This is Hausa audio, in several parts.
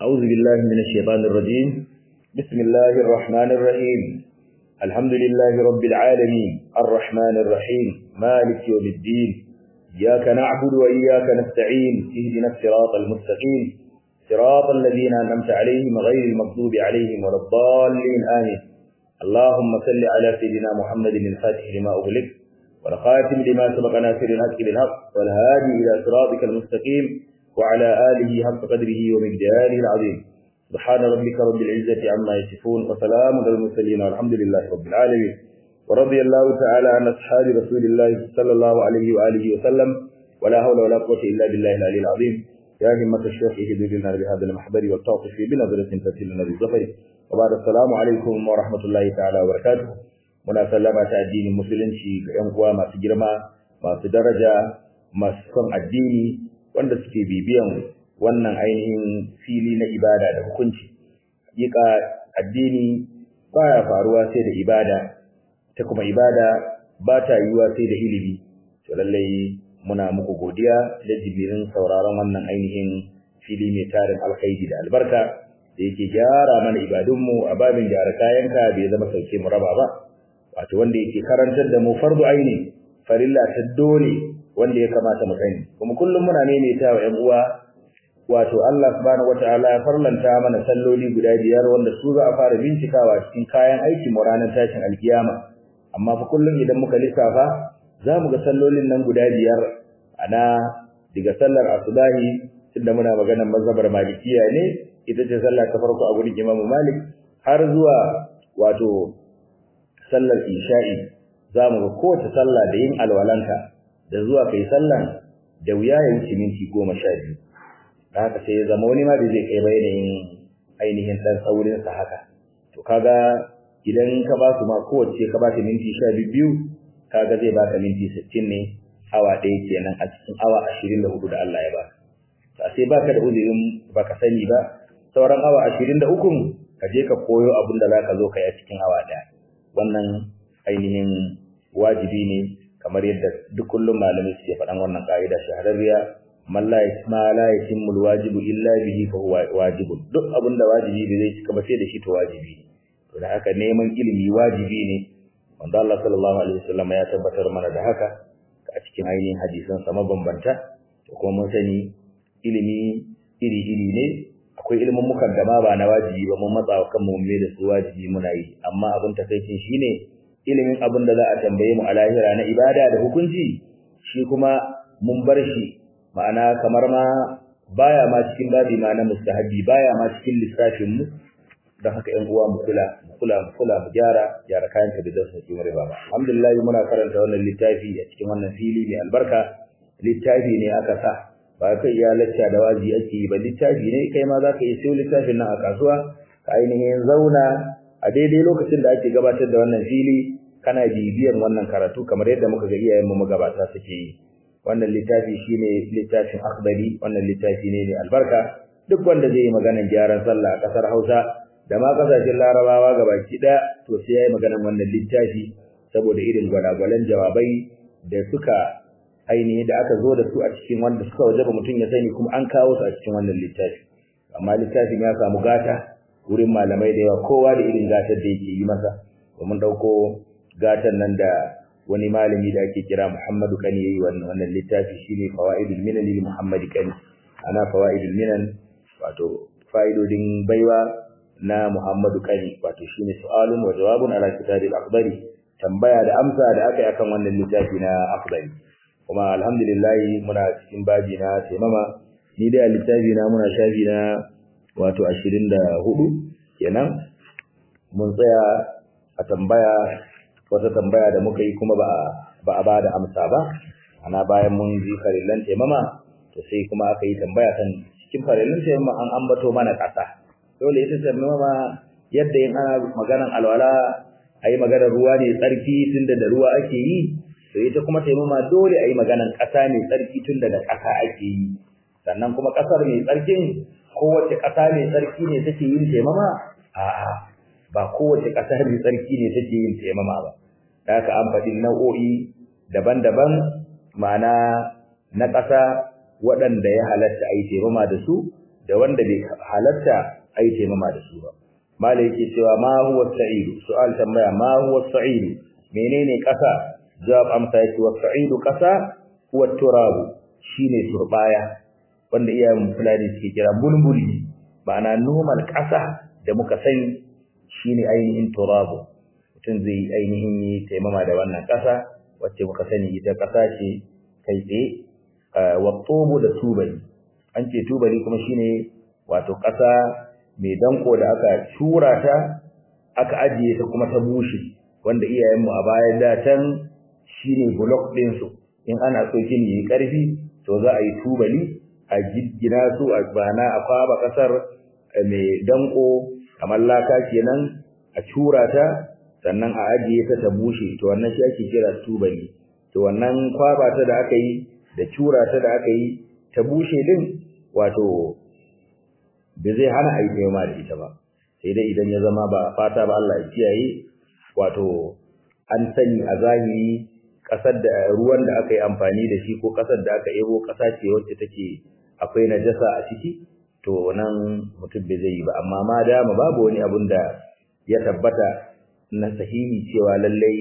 أعوذ بالله من الشيطان الرجيم بسم الله الرحمن الرحيم الحمد لله رب العالمين الرحمن الرحيم مالك يوم الدين إياك نعبد وإياك نستعين اهدنا الصراط المستقيم صراط الذين أنعمت عليهم غير المغضوب عليهم ولا الضالين آمين اللهم صل على سيدنا محمد الفاتح لما أغلق والخاتم لما سبق ناصر الحق بالحق والهادي إلى صراطك المستقيم وعلى آله حق قدره ومقداره العظيم سبحان ربك رب العزة عما يصفون وسلام على المرسلين والحمد لله رب العالمين ورضي الله تعالى عن أصحاب رسول الله صلى الله عليه وآله وسلم ولا حول ولا قوة إلا بالله العلي العظيم يا همة الشيخ اهدنا بهذا المحضر والتعطف بنظرة تسلنا بالظفر وبعد السلام عليكم ورحمة الله تعالى وبركاته muna sallama ta addinin musulunci ga ƴan uwa masu girma masu daraja masu son addini wanda suke bibiyan wannan ainihin fili na ibada da hukunci hakika addini baya faruwa sai da ibada ta kuma ibada ba ta yiwuwa sai da ilimi to lallai muna muku godiya da jibirin sauraron wannan ainihin fili mai tarin alkhairi da albarka da yake gyara mana ibadunmu a babin gyara kayanka bai zama sauke mu raba ba wato wanda yake karantar da mu fardu aini farilla ta dole wanda ya kamata mu sani kuma kullum muna maimaita wa ƴan uwa wato Allah subhanahu wataala ya farlanta mana salloli guda biyar wanda su za a fara bincikawa cikin kayan aiki mu ranar tashin alkiyama amma fa kullum idan muka lissafa za mu ga sallolin nan guda biyar ana daga sallar asubahi tunda muna maganar mazhabar malikiya ne ita ce sallah ta farko a gurin Imam Malik har zuwa wato sallar isha'i za mu ga kowace sallah da yin alwalanka da zuwa kai sallan da wuya ya wuce minti goma sha biyu da haka sai ya zama wani ma da zai kai ba yanayin ainihin ɗan saurinsa haka to kaga idan ka ba su ma kowace ka ba ta minti sha biyu kaga zai baka minti sittin ne awa ɗaya kenan a cikin awa ashirin da hudu da Allah ya baka to sai baka da uzurin baka sani ba sauran awa ashirin da ukun ka je ka koyo abin da za ka zo ka yi a cikin awa ɗaya wannan ainihin wajibi ne kamar yadda duk kullum malamai suke faɗan wannan ka'ida shahararriya man la yasma la yatimmu alwajibu illa bihi fa huwa wajibun duk abin da wajibi bai zai cika ba sai da shi to wajibi to da haka neman ilimi wajibi ne wanda Allah sallallahu alaihi wasallam ya tabbatar mana da haka a cikin ainihin hadisan sa mabambanta to kuma mun sani ilimi iri iri ne akwai ilimin mukan da ma ba na wajibi ba mun matsa wa kanmu mu da su wajibi muna yi amma abin takaicin shine ilimin abin da za a tambaye mu a lahira na ibada da hukunci shi kuma mun bar shi ma'ana kamar ma baya ma cikin babi ma na mustahabi baya ma cikin lissafin mu don haka ƴan uwa mu kula mu kula mu kula mu gyara gyara kayan ka da su cikin riba ba alhamdulillah muna karanta wannan littafi a cikin wannan fili mai albarka littafi ne aka sa ba kai ya lacca da wazi ake yi ba littafi ne kai ma zaka iya siyo littafin nan a kasuwa ka ainihin zauna a daidai lokacin da ake gabatar da wannan fili kana bibiyan wannan karatu kamar yadda muka ga iyayen mu magabata suke yi wannan littafi shine littafin akhdari wannan littafi ne mai albarka duk wanda zai yi maganar gyaran sallah a kasar Hausa da ma kasashen Larabawa gabaki daya to sai yayi maganar wannan littafi saboda irin gwalagwalan jawabai da suka ainihi da aka zo da su a cikin wanda suka wajaba mutum ya sani kuma an kawo su a cikin wannan littafi amma littafin ya samu gata wurin malamai da yawa kowa da irin gatar da yake yi masa domin dauko gatan nan da wani malami da ake kira Muhammadu Kani yayi wannan wannan littafi shine Fawaidul Minan lil Muhammadi Kani ana Fawaidul Minan wato fa'idodin baiwa na Muhammadu Kani wato shine su'alun wa jawabun ala kitabil akbari tambaya da amsa da aka yi akan wannan littafi na akbari kuma alhamdulillah muna cikin baji na taimama ni da littafi na muna shafi na wato 24 kenan mun tsaya a tambaya wata tambaya da muka yi kuma ba ba a bada amsa ba ana bayan mun ji farillan taimama to sai kuma aka yi tambaya kan cikin farillan taimama an ambato mana kasa dole ita taimama yadda in ana maganan alwala ayi maganar ruwa ne tsarki tunda da ruwa ake yi to ita kuma taimama dole ayi maganan kasa ne tsarki tunda da kasa ake yi sannan kuma kasar mai tsarkin kowace kasa mai tsarki ne take yin taimama a'a ba kowace kasa mai tsarki ne take yin taimama ba da haka an faɗi nau'o'i daban-daban ma'ana na ƙasa waɗanda ya halatta a yi taimama da su da wanda bai halatta ai taimama da su ba malai yake cewa ma huwa sa'idu su'al tambaya ma huwa sa'idu menene kasa jawab amsa yake wa sa'idu kasa huwa turabu shine turbaya wanda iyayen fulani suke kira bulbuli ma'ana normal kasa da muka sani shine ainihin turabu mutum zai ainihin yi taimama da wannan kasa wacce muka sani ita kasa ce kai tsaye wa tubu da tubali an ce tubali kuma shine wato kasa mai danko da aka shura ta aka ajiye ta kuma ta bushe wanda iyayenmu a baya da can shine block din su in ana so gini yayi karfi to za a yi tubali a giggina su a bana a kwaba kasar mai danko kamar laka kenan a shura ta sannan a ajiye ta ta bushe to wannan shi ake kira tubali to wannan kwaba ta da aka yi da shura ta da aka yi ta bushe din wato da zai hana a yi taimama da ita ba sai dai idan ya zama ba fata ba Allah ya kiyaye wato an sani a zahiri kasar da ruwan da aka yi amfani da shi ko kasar da aka ebo kasa ce wacce take akwai najasa a ciki to nan mutum bai zai yi ba amma ma dama babu wani abun da ya tabbata na sahihi cewa lallai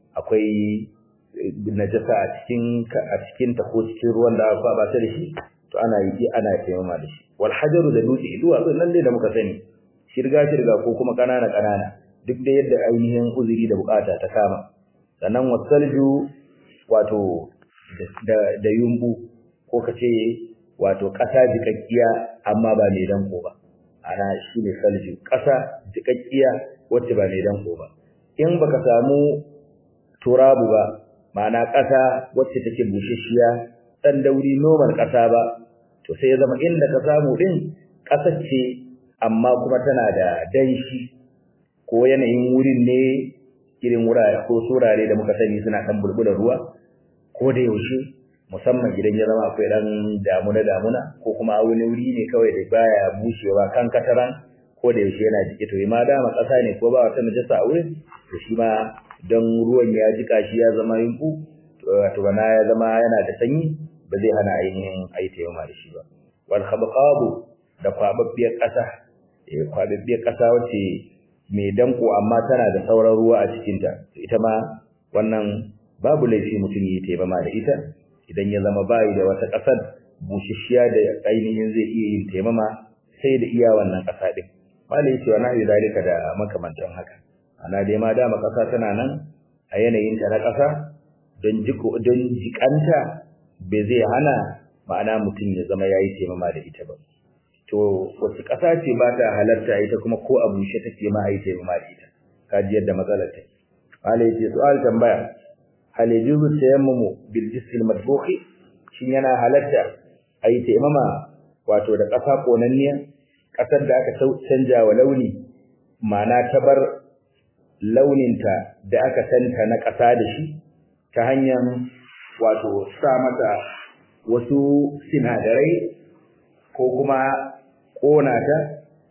akwai najasa a cikin a cikin ta ko cikin ruwan da aka kwaba ta da shi to ana yi ana taimama da shi wal hajaru da dutse duwatsu nan dai da muka sani shirga shirga ko kuma kanana kanana duk da yadda ainihin uzuri da bukata ta kama sannan wasalju wato da da yumbu ko kace wato kasa jikakkiya amma ba mai danko ba ana shine salju kasa jikakkiya wacce ba mai danko ba in baka samu turabu ba ma'ana kasa wacce take bushashiya dan dauri normal kasa ba to sai ya zama inda ka samu din kasar ce amma kuma tana da danshi ko yanayin wurin ne irin wurare ko surare da muka sani suna dan bulbula ruwa ko da yaushe musamman idan ya zama akwai dan damuna damuna ko kuma a wani wuri ne kawai da baya bushewa kan kataran ko da yaushe yana jike to ma dama kasa ne ko ba wata najasa a wurin to shi ma dan ruwan ya jika shi ya zama yunku to bana ya zama yana da sanyi ba zai hana ainihin ayi taimama da shi ba wal khabqabu da kwababbiyar kasa eh kwababbiyar kasa wacce mai danko amma tana da sauran ruwa a cikin ta ita ma wannan babu laifi mutum yi taimama da ita idan ya zama bai da wata kasar bushashiya da ainihin zai iya yin taimama sai da iya wannan kasa din malai yace wa nahi zalika da makamantan haka ana dai ma dama kasa tana nan a yanayin ta na kasa don jiko don jikanta bai zai hana ma'ana mutum ya zama yayi taimama da ita ba to wasu ƙasa ce ba ta halarta ita kuma ko a bushe take ma a yi taimama da ita kaji yadda matsalar ta malai ce su'al tambaya hal yajuzu tayammumu bil jisl madbukhi shin yana halarta a yi taimama wato da ƙasa konanniya ƙasar da aka canja wa launi ma'ana ta bar launinta da aka santa na ƙasa da shi ta hanyar wato sa mata wasu sinadarai ko kuma ƙona ta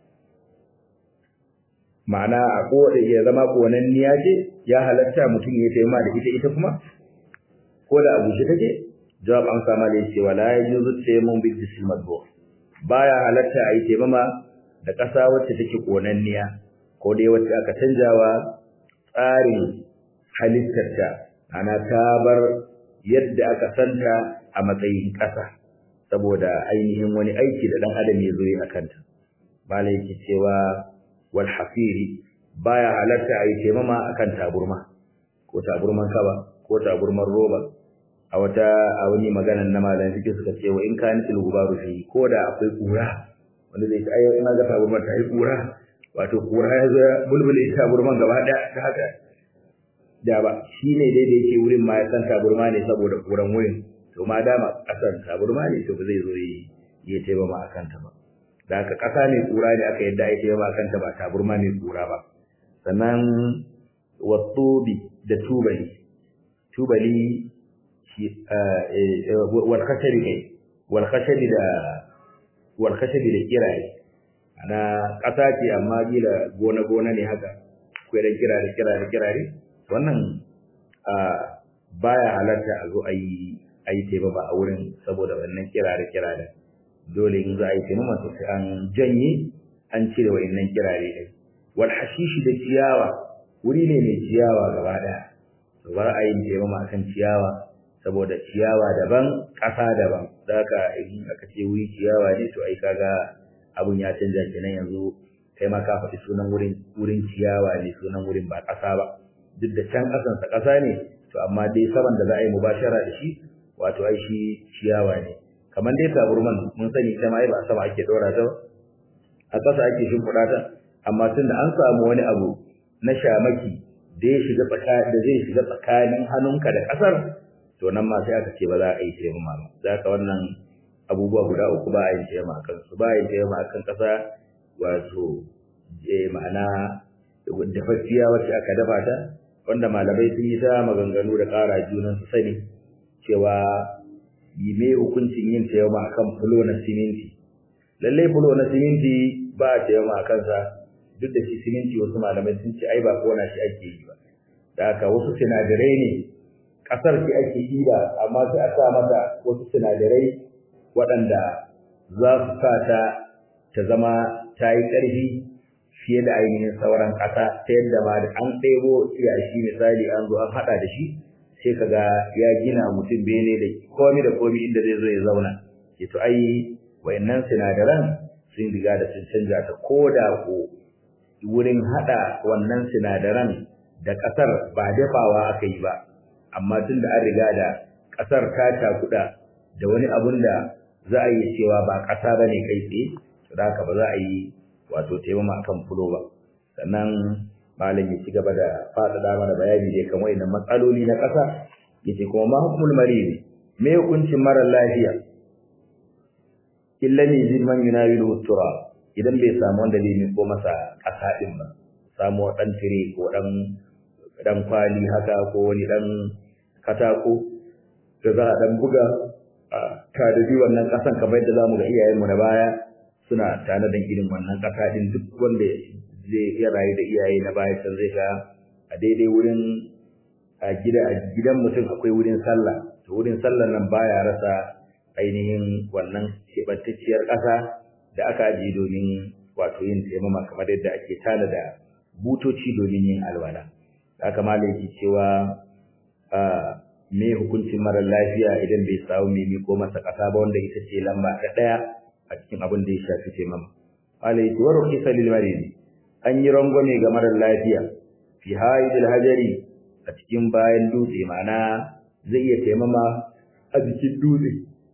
ma'ana a koda ya zama ƙonanniya ce ya halatta mutum ya taimama da ita ita kuma ko da abu shi take jawab an sama da yace wala yajuzu tayammun bil jism madbu baya halatta a yi taimama da ƙasa wacce take ƙonanniya ko dai wacce aka canjawa tsarin halittarta ana ta bar yadda aka santa a matsayin ƙasa saboda ainihin wani aiki da dan adam ya zo yi akan ta malai yake cewa wal hafiri baya halatta ayi taimama akan taburma ko taburman kaba ko taburman roba a wata a wani magana na malam suke suka ce wa in kan til gubaru fi ko da akwai kura wanda zai ce ai ina ga taburman ta yi kura wato kura ya zo bulbule taburman gaba daya ta haka da ba shine dai da yake wurin ma ya san taburma ne saboda kuran wurin to ma dama kasan taburma ne to ba zai zo yi ya taimama akan ta ba da haka kasa ne kura ne aka yadda ya taimama akan ta ba taburma ne kura ba sannan wasubi da tubali tubali shi wal khashari kai wal khashari da wal khashari da kiraye ana kasa ce amma gila gona gona ne haka akwai da kirare kirare kirare wannan baya halarta a zo ayi ayi teba ba a wurin saboda wannan kirare kirare dole in za a yi taimama to sai an janye an cire wa'annan kirare din wal hashishi da ciyawa wuri ne mai ciyawa gaba daya to ba a yin taimama akan ciyawa saboda ciyawa daban ƙasa daban zaka in aka ce wuri ciyawa ne to ai kaga abun ya canja kenan yanzu kai ma ka faɗi sunan wurin wurin ciyawa ne sunan wurin ba ƙasa ba duk da can ƙasansa ƙasa ne to amma dai saman da za a yi mubashara da shi wato ai shi ciyawa ne kamar dai taburman mun sani ita ma ai ba sama ake ɗora ta a ƙasa ake shimfiɗa ta amma tunda an samu wani abu na shamaki da ya shiga tsaka da zai shiga tsakanin hannunka da ƙasar to nan ma sai aka ce ba za a yi taimama ba za ka wannan abubuwa guda uku ba a yin taimama a kansu ba a yin taimama a kan ƙasa wato ma'ana dafaffiya wacce aka dafa ta wanda malamai sun yi ta maganganu da ƙara junan su sani cewa yi me hukuncin yin taimama a kan fulo na siminti lallai fulo na siminti ba a taimama a kansa duk da shi siminti wasu malamai sun ce ai ba kona shi ake yi ba da haka wasu sinadarai ne ƙasar ce ake yi ba amma sai a sa mata wasu sinadarai waɗanda za su sa ta ta zama ta yi ƙarfi fiye da ainihin sauran ƙasa ta yadda ma da an ɗebo yashi misali an zo an haɗa da shi sai ka ga ya gina mutum bene da komi da komi inda zai zo ya zauna ke to ai wayannan sinadaran sun riga da sun canja ta ko da ko wurin haɗa wannan sinadaran da ƙasar ba dafawa aka yi ba amma tun da an riga da ƙasar ta cakuɗa da wani abun da za a yi cewa ba ƙasa ba ne kai tsaye to da haka ba za a yi wato taimama akan fulo ba sannan malam ya ci gaba da faɗaɗa mana bayani da kan wayannan matsaloli na ƙasa yace kuma ma hukumul maridi me hukuncin mara lafiya illa ne zid man yunawilu tura idan bai samu wanda zai miko masa ƙasa din ba samu dan tire ko dan dan kwali haka ko wani dan katako da za a dan buga a tadadi wannan ƙasan kamar yadda zamu ga iyayenmu na baya suna tare da irin wannan ƙasa din duk wanda zai iya rayu da iyaye na baya can zai ga a daidai wurin a gida a gidan mutum akwai wurin sallah to wurin sallah nan baya rasa ainihin wannan keɓantacciyar ƙasa da aka ajiye domin wato yin taimama kamar yadda ake tana da butoci domin yin alwala haka malai yake cewa a me hukuncin mara lafiya idan bai samu mai miko masa ƙasa ba wanda ita ce lamba ta ɗaya a cikin abin da ya shafi taimama malai yake wa rukhisa lil marid an yi rangwame ga mara lafiya fi haidil hajari a cikin bayan dutse ma'ana zai iya taimama a jikin dutse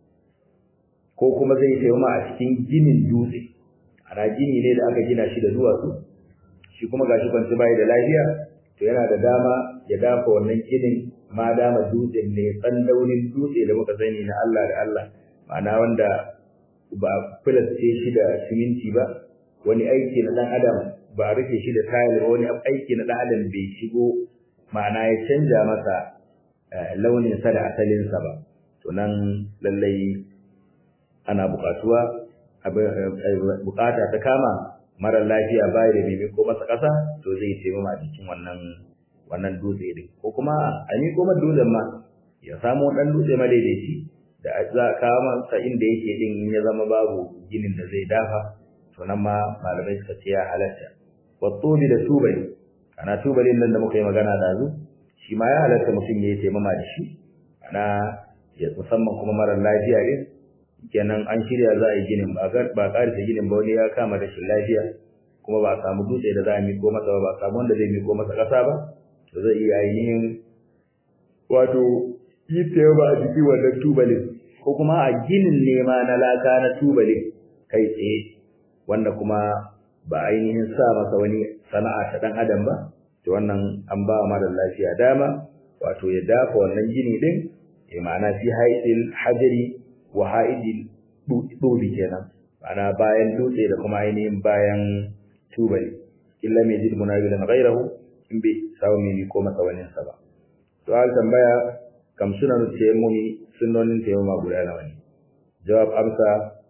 ko kuma zai taimama a cikin ginin dutse ana gini ne da aka gina shi da duwatsu shi kuma gashi kwanci bai da lafiya to yana da dama ya dafa wannan ginin ma dama dutsen ne tsandaunin dutse da muka sani na Allah da Allah ma'ana wanda ba filace shi da siminti ba wani aiki na dan adam ba rufe shi da tayil ba wani aiki na dan adam bai shigo ma'ana ya canja masa launin sa da asalin sa ba to nan lallai ana buƙatuwa buƙata ta kama mara lafiya bai da bibi ko masa ƙasa to zai taimama a cikin wannan wannan dutse din ko kuma a ni kuma dutsen ma ya samu dan dutse madaidaici da za a kawo masa inda yake din ya zama babu ginin da zai dafa to nan ma malamai suka ce ya halatta wattubi da tubali ana tubalin nan da muka yi magana da zu shi ma ya halatta mutum ya yi taimama da shi ana ya musamman kuma mara lafiya din kenan an shirya za a yi ginin ba ba karisa ginin ba wani ya kama rashin lafiya kuma ba a samu dutse da za a miko masa ba ba a samu wanda zai miko masa ƙasa ba to zai iya ainihin wato yi taimama a jiki wannan tubalin ko kuma a ginin nema na laka na tubalin kai tsaye wanda kuma ba ainihin sa masa wani sana'a ta dan adam ba to wannan an ba mara lafiya dama wato ya dafa wannan gini din ya ma'ana fi haidil hajari wa haidil dubi kenan ma'ana bayan dutse da kuma ainihin bayan tubali illa mai jid munawilan ghairahu in bai samu mai ko masa wani sa ba to al tambaya kam sunan tayammumi sunnonin tayammuma guda nawa ne jawab amsa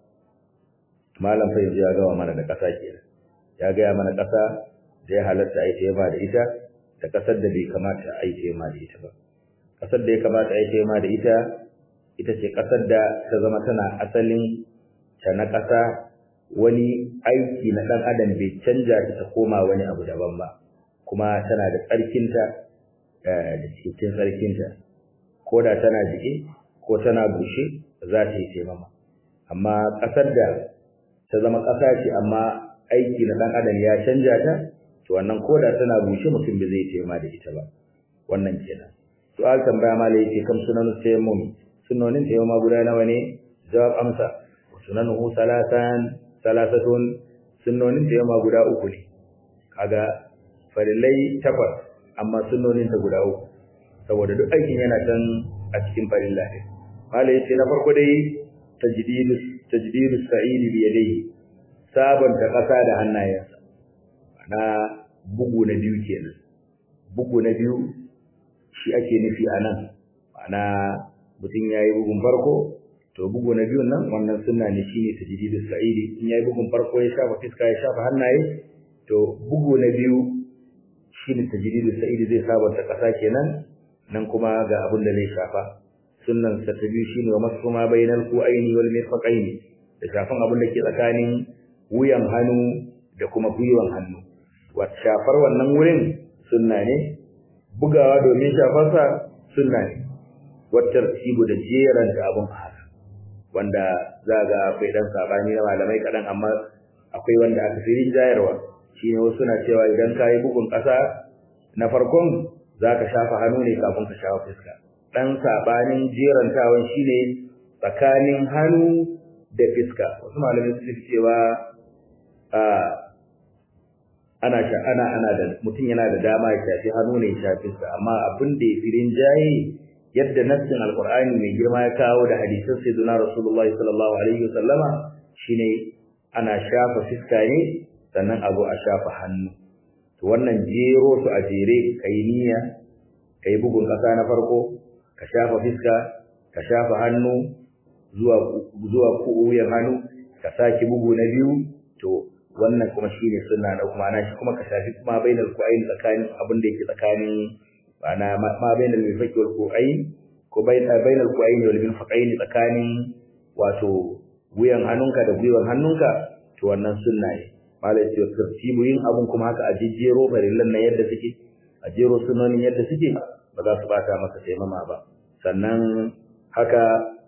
malam fa yanzu ya gawa mana da ƙasa kenan ya gaya mana ƙasa da ya halatta a yi taimama da ita da ƙasar da bai kamata a yi taimama da ita ba ƙasar da ya kamata a yi taimama da ita ita ce ƙasar da ta zama tana asalin ta na ƙasa wani aiki na ɗan adam bai canja ta ta koma wani abu daban ba kuma tana da tsarkinta da cikin tsarkinta ko da tana jike ko tana bushe za ta yi taimama amma ƙasar da ta zama ƙasa ce amma aiki na ɗan adam ya canja ta to wannan ko da tana bushe mutum bai zai taimama da ita ba wannan kenan su'al tambaya mala yake kam sunan tayammum sunonin tayammuma guda nawa ne jawab amsa sunanuhu salatan salasatun sunonin tayammuma guda uku ne kaga farillai takwas amma sunonin ta guda uku saboda duk aikin yana can a cikin farilla ne mala yace na farko dai tajdidu tajdidu sa'ili bi yadayhi sabanta kasa da hannayensa ana bugu na biyu kenan bugu na biyu shi ake nufi a nan ma'ana mutum ya yi bugun farko to bugu na biyun nan wannan sunna ne shine tajdidu sa'idi in ya yi bugun farko ya shafa fiska ya shafa hannaye to bugu na biyu shine tajdidu sa'idi zai sabanta kasa kenan nan kuma ga abin da zai shafa sunnan sa ta biyu shine wa masu ma bainal qu'aini wal mirfaqaini da shafan abin da ke tsakanin wuyan hannu da kuma gwiwan hannu wa shafar wannan wurin sunna ne bugawa domin shafarsa sunna ne wattar tibu da jeran da abun haka wanda za ga akwai dan sabani na malamai kadan amma akwai wanda aka fi rinjayarwa shine wasu na cewa idan ka yi bugun ƙasa na farkon za ka shafa hannu ne kafin ka shafa fuska dan sabanin jerantawan shine tsakanin hannu da fiska wasu malamai su cewa a ana sha ana ana da mutum yana da dama ya shafi hannu ne ya shafi sa amma abin da ya firin jaye yadda nassin alqur'ani mai girma ya kawo da hadisin sayyidina rasulullahi sallallahu alaihi wasallama shine ana shafa fiska ne sannan a zo a shafa hannu to wannan jero su a jere kai niyya kai bugun kasa na farko ka shafa fiska ka shafa hannu zuwa zuwa wuyan hannu ka saki bugu na biyu to wannan kuma shine sunna da kuma ana shi kuma ka shafi kuma bainal qu'ain tsakanin abin da yake tsakanin ana ma bainal mifaqi wal qu'ain ko bainal qu'ain wal mifaqain tsakanin wato wuyan hannunka da gwiwan hannunka to wannan sunna ne malai ce tartibu yin abun kuma haka a jejjero farillan nan yadda suke a jero sunonin yadda suke ba za su bata maka taimama ba sannan haka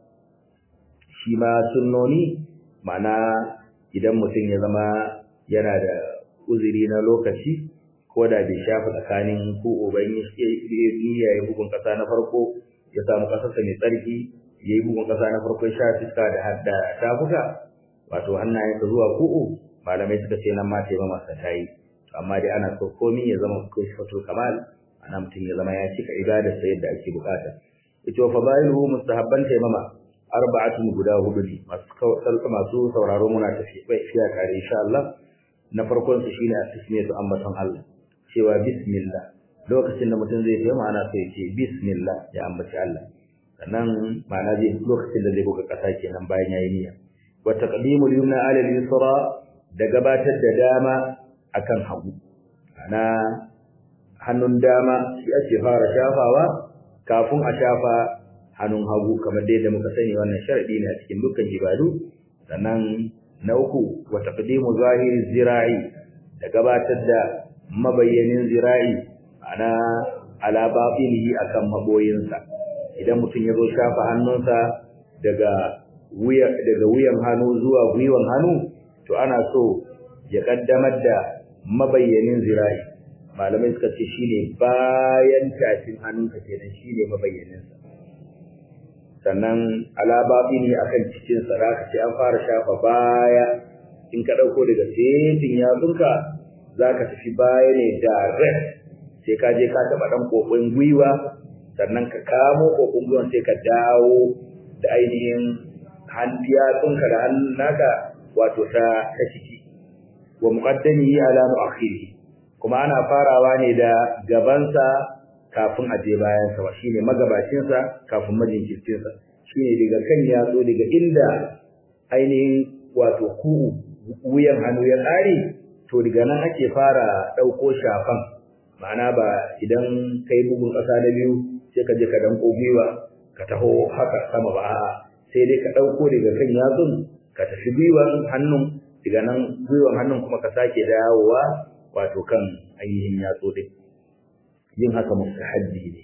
shi ma sunnoni ma'ana idan mutum ya zama yana da uzuri na lokaci ko da bai shafa tsakanin ko uban ya yi bugun kasa na farko ya samu kasarsa mai tsarki ya yi bugun kasa na farko ya sha fiska da hadda tafuka wato hannayensa zuwa ku'u malamai suka ce nan ma taimama masa ta yi amma dai ana so komi ya zama ko fato kamal ana mutum ya zama ya cika ibadarsa yadda ake bukata ita wa fadailuhu mustahabban taimama arba'atun guda hudu ne masu masu sauraro muna tafiya tare insha Allah na farkon su shine tasmiyatu ambaton Allah cewa bismillah lokacin da mutum zai taimaka ana so ya ce bismillah ya ambaci Allah sannan ma'ana zai lokacin da zai buga kasa kenan bayan yayi niyya wa taqdimul yumna ala al-yusra da gabatar da dama akan hagu ana hannun dama shi ake fara shafawa kafin a shafa hannun hagu kamar dai da muka sani wannan sharadi ne a cikin dukkan ibadu sannan na uku wa taqdimu zahiri zira'i da gabatar da mabayyanin zira'i ana ala batinihi akan maboyinsa idan mutum ya zo shafa hannunsa daga wuya daga wuyan hannu zuwa gwiwan hannu to ana so ya kaddamar da mabayyanin zira'i malamai suka ce shine bayan tafin hannunka kenan shine mabayyaninsa sannan alababini akan cikin sa zaka ce an fara shafa baya in ka dauko daga setin yatsunka zaka tafi baya ne direct sai ka je ka taba dan kokon gwiwa sannan ka kamo kokon gwiwa sai ka dawo da ainihin hannu yatsunka da hannun naka wato ta ta ciki wa muqaddamihi ala muakhirihi kuma ana farawa ne da gabansa kafin a je bayansa ba shine magabacinsa kafin majinkircinsa shine daga kan yatsu daga inda ainihin wato ku wuyan hannu ya tsare to daga nan ake fara ɗauko shafan ma'ana ba idan kai bugun ƙasa na biyu sai ka je ka danko gwiwa ka taho haka sama ba a'a sai dai ka ɗauko daga kan yatsun ka tafi gwiwan hannun daga nan gwiwan hannun kuma ka sake dawowa wato kan ainihin yatsu din yin haka mustahabbi ne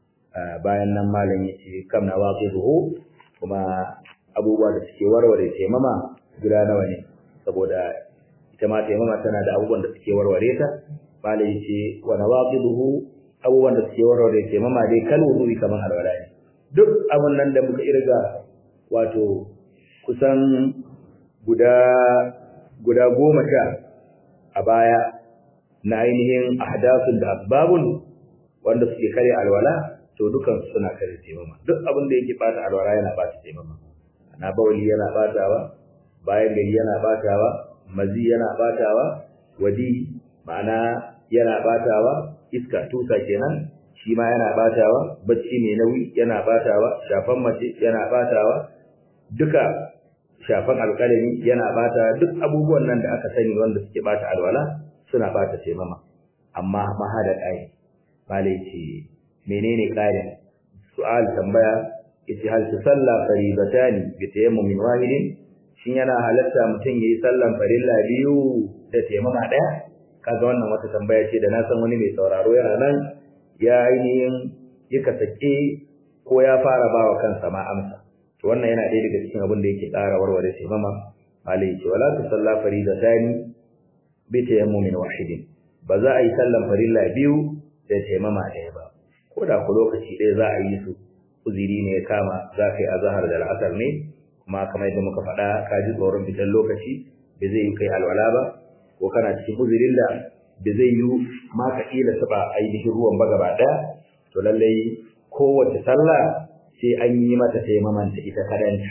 bayan nan malam yace kam na waqiduhu kuma abubuwa da suke warware taimama guda nawa ne saboda ita ma taimama tana da abubuwan da suke warware ta malam yace wa nawaqiduhu abubuwan da suke warware taimama dai kal wudu'i kaman alwala ne duk abun nan da muka irga wato kusan guda guda goma sha a baya na ainihin ahdathun da asbabun wanda suke kare alwala to dukan suna kare taimama duk abin da yake bata alwala yana bata taimama na bawli yana batawa bayan gari yana batawa mazi yana batawa wadi ma'ana yana batawa iska tusa kenan shi ma yana batawa bacci mai nauyi yana batawa shafan mace yana batawa duka shafan alƙalami yana bata duk abubuwan nan da aka sani wanda suke bata alwala suna bata taimama amma mahada ƙari malai ce menene ƙarin su'al tambaya yace hal tusalla faridatani bi tayammumin wahidin shin yana halatta mutum yayi sallan farilla biyu da taimama ɗaya kaga wannan wata tambaya ce da na san wani mai sauraro yana nan ya ainihin yaka sake ko ya fara bawa kansa ma amsa to wannan yana ɗaya daga cikin abin da yake ƙara warware taimama malai ce wala tusalla faridatani bi tayammumin wahidin ba za a yi sallan farilla biyu da taimama ɗaya ba ko da ku lokaci ɗaya za a yi su uziri ne ya kama za ka yi azahar da al'asar ne kuma kamar yadda muka faɗa ka ji tsoron fitar lokaci ba zai yi kai alwala ba ko kana cikin uzirin da ba zai yi ma ka ƙila taɓa ainihin ruwan ba gaba ɗaya to lallai kowace sallah sai an yi mata taimamanta ita kadanta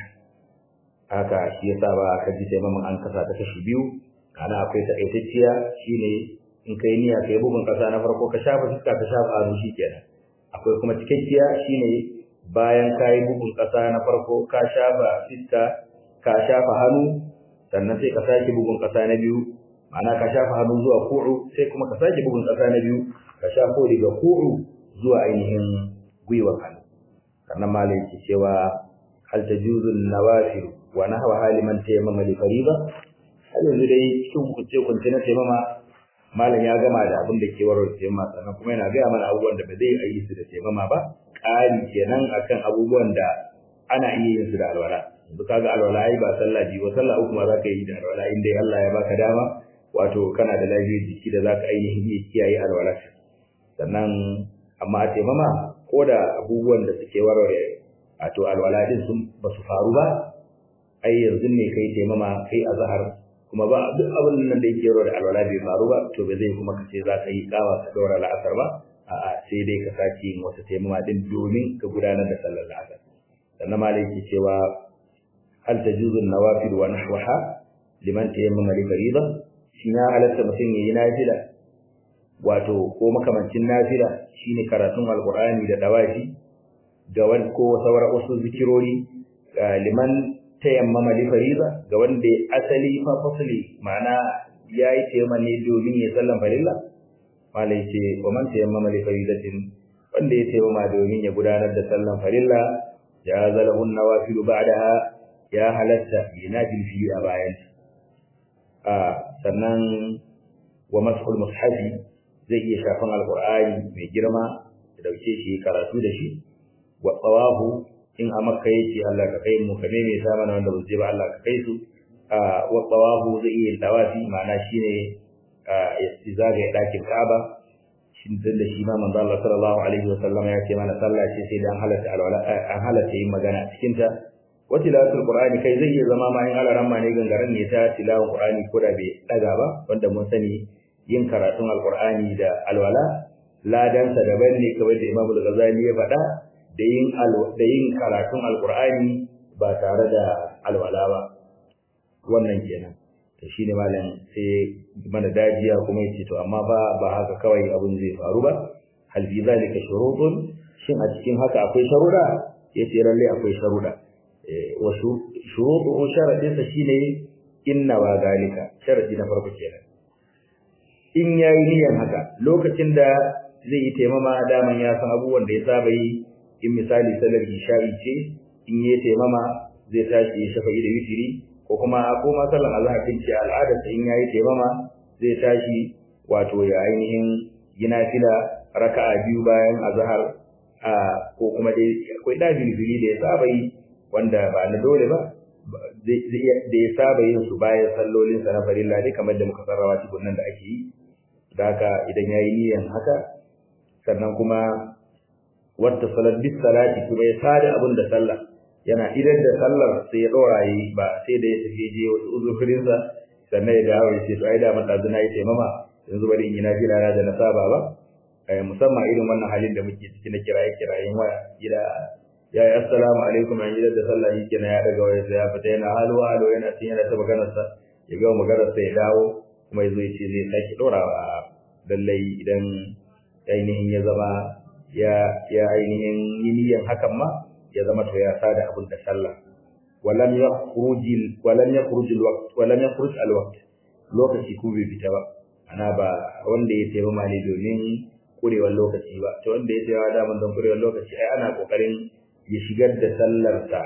haka shi yasa ba ka ji taimaman an kasa ta kashi biyu ana akwai takaitacciya shine in kai niyya kai bugun kasa na farko ka shafa fuska ka shafa hannu shikenan akwai kuma cikakkiya shine bayan kai bugun kasa na farko ka shafa fuska ka shafa hannu sannan sai ka sake bugun kasa na biyu ma'ana ka shafa hannu zuwa ku'u sai kuma ka sake bugun kasa na biyu ka shafo daga ku'u zuwa ainihin gwiwar hannu sannan malai ke cewa hal tajuzu nawafil wa nahwa haliman tayammama li fariida har yanzu dai cikin hukunce kunce na taimama malam ya gama da abin da ke warware taimama sannan kuma yana gaya mana abubuwan da ba zai yi su da taimama ba ƙari kenan akan abubuwan da ana iya yin su da alwala yanzu kaga alwala ai ba sallah ji ba sallah uku ma za ka yi da alwala in dai Allah ya baka dama wato kana da lafiyar jiki da za ka ainihin iya kiyaye alwala sannan amma a taimama ko da abubuwan da suke warware wato alwala din sun ba su faru ba ai yanzu ne kai taimama kai azhar kuma ba duk abin nan da yake da alwala bai faru ba to ba zai kuma kace za ka yi kawa ka daura la'asar ba a'a sai dai ka sake yin wata taimama din domin ka gudanar da sallar la'asar sannan malai yake cewa hal tajuzu an-nawafil wa nahwaha liman tayammama li fariida shi ya halatta mutum yayi nafila wato ko makamancin nafila shine karatun alqur'ani da dawafi ga wani ko sauran wasu zikirori liman tayammama li fariza ga wanda asali fa fasli ma'ana yayi tayammama ne domin ya sallan farilla malai ce wa man tayammama li faridatin wanda ya tayammama domin ya gudanar da sallan farilla ya zalahu nawafilu ba'daha ya halatta yanafil fi a bayan a sannan wa mas'ul mushafi zai iya shafan alqur'ani mai girma da dauke shi karatu da shi wa tsawahu in a makka yake Allah ka kai mu ka ne mai mana wanda ba zai ba Allah ka kai su a wa tawafu zai iya tawafi ma'ana shine ya zaga ya dakin Kaaba shin da shi ma manzo Allah sallallahu alaihi wa sallam ya ce mana sallah ce sai da an halatta alwala an halatta yin magana a cikin ta wa tilawatul qur'ani kai zai iya zama ma in alaran ma ne gangaren ne ta tilawar qur'ani ko da bai daga ba wanda mun sani yin karatun alqur'ani da alwala ladansa daban ne kawai da Imam al-Ghazali ya faɗa da yin da yin karatun alqur'ani ba tare da alwala ba wannan kenan to shine malam sai mana dajiya kuma yace to amma ba ba haka kawai abun zai faru ba hal fi zalika shurutun shin a cikin haka akwai sharuda yace lalle akwai sharuda wa shurutu sharadin sa shine inna wa zalika sharadi na farko kenan in yayi niyyar haka lokacin da zai yi taimama daman ya san abubuwan da ya saba yi in misali salar isha'i ce in yi taimama zai tashi ya shafa da witiri ko kuma ko ma sallan azhar din ce al'adar sa in yayi taimama zai tashi wato ya ainihin yi nafila raka'a biyu bayan azhar a ko kuma dai akwai da bilbili da ya saba yi wanda ba na dole ba da ya saba yin su bayan sallolin sa na farilla dai kamar da muka sarrawa cikin nan da ake yi da haka idan yayi niyan haka sannan kuma wata salat bis salati kuma ya sada abin da sallah yana idan da sallar sai ya dora yi ba sai da ya tafi je wasu uzurin sa sannan ya dawo ya ce to ai da mata zuna yi taimama yanzu bari in yi nafila na da na saba ba eh musamman irin wannan halin da muke ciki na kiraye kirayen waya gida ya yi assalamu alaikum an gidan da sallah yi kenan ya daga waya ya fita yana halo halo yana cin yana ta maganar sa ya ga maganar sa ya dawo kuma ya zo ya ce zai sake dorawa lallai idan ainihin ya zama ya ya ainihin niyyar hakan ma ya zama to ya sada abin da sallah walam yakhruj walam yakhruj alwaqt walam yakhruj alwaqt lokaci ku bai fita ba ana ba wanda ya tayi mali domin kurewar lokaci ba to wanda ya tayi da mun don kurewar lokaci ai ana kokarin ya shigar da sallar ta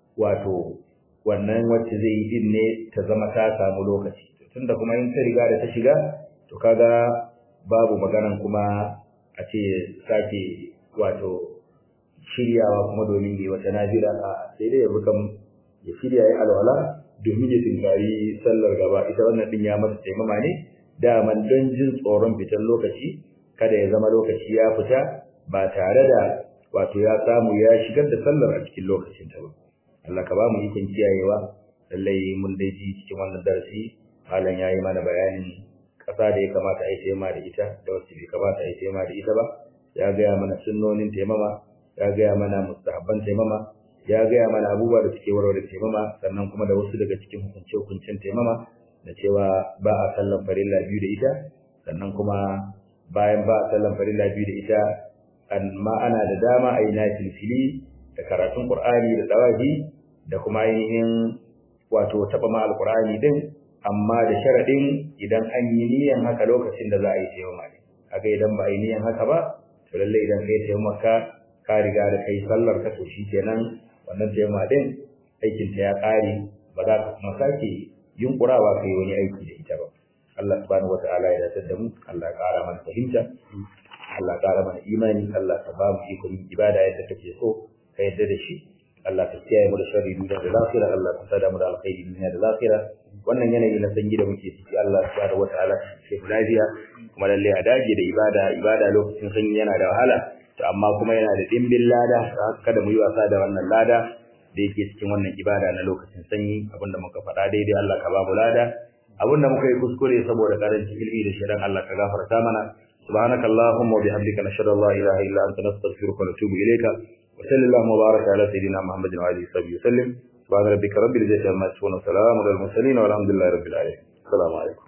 wato wannan wacce zai yi din ne ta zama ta samu lokaci tunda kuma in ta riga da ta shiga to kaga babu maganan kuma a ce sake wato shiryawa kuma domin yi wata nafila a sai dai yabi kam ya shirya ya alwala domin ya tinkari sallar gaba ita wannan din ya masa taimama ne daman don jin tsoron fitar lokaci kada ya zama lokaci ya fita ba tare da wato ya samu ya shigar da sallar a cikin lokacin ta ba Allah ka ba mu ikon kiyayewa lallai mun dai ji cikin wannan darasi malam yayi mana bayanin ƙasa da ya kamata a yi taimama da ita da wacce bai kamata a yi taimama da ita ba ya gaya mana sunnonin taimama ya gaya mana mustahabban taimama ya gaya mana abubuwa da suke warware taimama sannan kuma da wasu daga cikin hukunce-hukuncen taimama da cewa ba a sallan farilla biyu da ita sannan kuma bayan ba a sallan farilla biyu da ita amma ana da dama a yi nafilfili da karatun qur'ani da dawahi da kuma ainihin wato taɓa ma alqur'ani din amma da sharaɗin idan an yi niyan haka lokacin da za a yi taimama ne kaga idan ba a yi niyan haka ba to lalle idan kai taimaka ka riga da kai sallar ka to kenan wannan taimama din aikin ta ya ƙare ba za ka kuma sake yunkurawa kai wani aiki da ita ba Allah subhanahu wataala ya dace da mu Allah ya ƙara mana fahimta Allah ya ƙara mana imani Allah ka ba mu ikon ibada yadda kake so ka yadda da shi Allah ka kiyaye mu da sharri duniya da lafiya Allah ka sada mu da alkhairi duniya da lafiya wannan yanayi na sanyi da muke ciki Allah subhanahu wataala ya mu lafiya kuma lalle a dage da ibada ibada lokacin sanyi yana da wahala to amma kuma yana da dimbin lada kada mu yi wasa da wannan lada da yake cikin wannan ibada na lokacin sanyi abinda muka faɗa daidai Allah ka ba mu lada abinda muka yi kuskure saboda karanci ilmi da shirin Allah ka gafarta mana سبحانك اللهم وبحمدك نشهد ان لا اله الا انت نستغفرك ونتوب اليك وصلى اللهم وبارك على سيدنا محمد وعلى اله وصحبه وسلم سبحان ربك رب العزه عما يصفون وسلام على المرسلين والحمد لله رب العالمين السلام عليكم